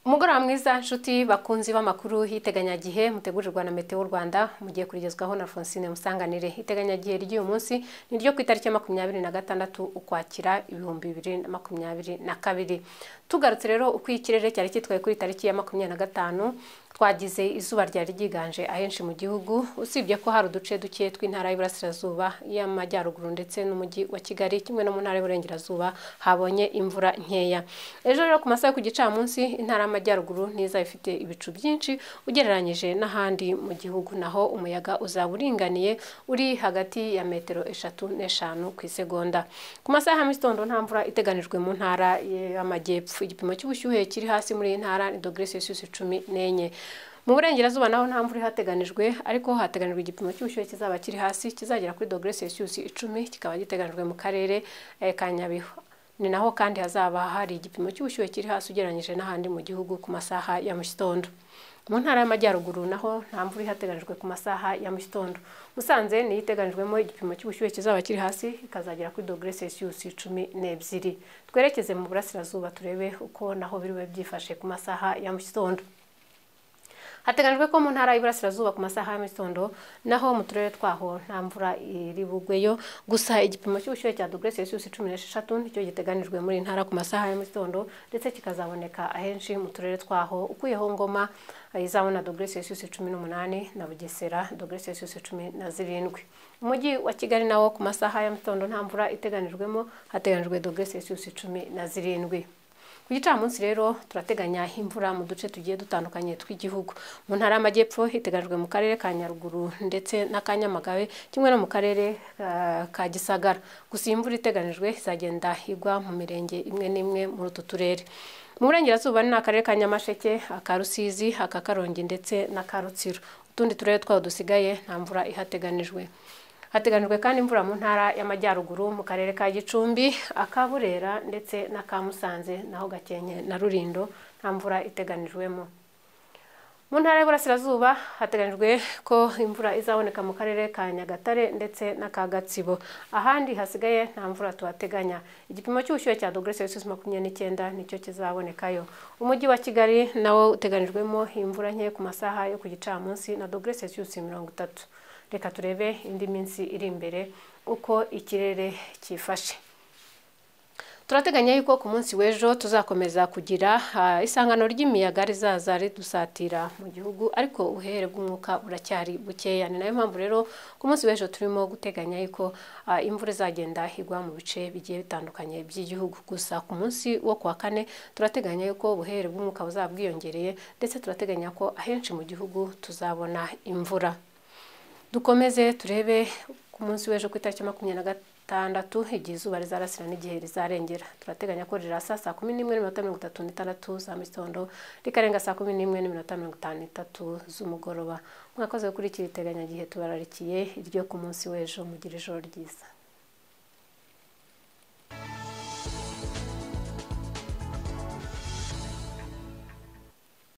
umugoroba mwiza nshuti bakunzi b'amakuru y'iteganyagihe mutegurirwa na meteo rwanda mugiye kurigezwaho na fonsine musanganire iteganyagihe ry'uyu munsi ni ryo ku itariki ya makumyabiri na gatandatu ukwakira ibihumbi bibiri na makumyabiri na kabiri tugarutse rero uko ikirere cyari cyitwaye kuri tariki ya makumyabiri na gatanu twagize izuba ryari ryiganje ahenshi mu gihugu usibye ko hari uduce duke tw'intara y'iburasirazuba y'amajyaruguru ndetse n'umujyi wa kigali kimwe no mu ntara y'uburengerazuba habonye imvura nkeya ejo rero ku masaha yo ku gicamunsi intara y'amajyaruguru ntiza ifite ibicu byinshi ugereranyije n'ahandi mu gihugu naho umuyaga uzaba uringaniye uri hagati ya metero eshatu n'eshanu ku isegonda ku masaha ya mu gitondo nta mvura iteganijwe mu ntara y'amajyepfo igipimo cy'ubushyuhe kiri hasi muri iyi ntara ni dogere celsius cumi n'enye mu burengerazuba naho nta mvura ihateganijwe ariko hateganijwe igipimo cy'ubushyuhe kizaba kiri hasi kizagera kuri dogere celsius icumi kikaba giteganijwe mu karere ka nyabihu ni naho kandi hazaba hari igipimo cy'ubushyuhe kiri hasi ugereranyije n'ahandi mu gihugu ku masaha ya mu gitondo mu ntara y'amajyaruguru naho nta mvura ihateganijwe ku masaha ya mu gitondo musanze niyo iteganijwemo igipimo cy'ubushyuhe kizaba kiri hasi ikazagera kuri dogere celsius cumi n'ebyiri twerekeze mu burasirazuba turebe uko naho biriwe byifashe ku masaha ya mu gitondo hateganyijwe ko mu ntara y'iburasirazuba ku masaha ya mugitondo naho mu turere twaho nta mvura iri bugweyo gusa igipimo cy'ubushyuhe cya dogere celsius cumi n'esheshatu nicyo giteganijwe muri ntara ku masaha ya mugitondo ndetse kikazaboneka ahenshi mu turere twaho ukuyeho ngoma izabona dogere celsius cumi n'umunani na bugesera dogere celsius cumi na zirindwi umujyi wa kigali nawo ku masaha ya mugitondo nta mvura iteganijwemo hateganyijwe dogere celsius cumi na zirindwi ku gicamunsi rero turateganya imvura mu duce tugiye dutandukanye tw'igihugu mu ntara y'amajyepfo hiteganyijwe mu karere ka nyaruguru ndetse na ka nyamagabe kimwe no mu karere ka gisagara gusa iyi mvura iteganijwe izagenda igwa mu mirenge imwe n'imwe muri utu turere mu burengerazuba ni akarere ka nyamasheke aka rusizi aka karongi ndetse n'aka rutsiro utundi turere twaho dusigaye nta mvura ihateganijwe hateganijwe kandi imvura mu ntara y'amajyaruguru mu karere ka gicumbi aka burera ndetse n'aka musanze naho gakenke na rurindo nta mvura iteganijwemo mu ntara y'uburasirazuba hateganijwe ko imvura izaboneka mu karere ka nyagatare ndetse n'aka gatsibo ahandi hasigaye nta mvura tuhateganya igipimo cy'ubushyuhe cya dogere celsius makumyabiri n'icyenda nicyo kizabonekayo umujyi wa kigali nawo uteganijwemo imvura nke ku masaha yo ku gicamunsi na dogere celsius mirongo itatu reka turebe indi minsi iri imbere uko ikirere cyifashe turateganya yuko ku munsi w'ejo tuzakomeza kugira isangano ry'imiyaga rizaza ridusatira mu gihugu ariko ubuhere bw'umwuka buracyari bukeya ni nayo mpamvu rero ku munsi w'ejo turimo guteganya yuko imvura izagenda igwa mu bice bigiye bitandukanye by'igihugu gusa ku munsi wo ku wa kane turateganya yuko ubuhere bw'umwuka buzaba bwiyongereye ndetse turateganya ko ahenshi mu gihugu tuzabona imvura dukomeze turebe ku munsi w'ejo ku itariki makumyabiri na gatandatu igihe izuba rizarasira n'igihe rizarengera turateganya ko rirasa saa kumi n'imwe n'iminota mirongo itatu n'itandatu za mu gitondo rikarenga saa kumi n'imwe n'iminota mirongo itanu n'itatu z'umugoroba mwakoze gukurikira iteganyagihe tubararikiye iryo ku munsi w'ejo mugira ijoro ryiza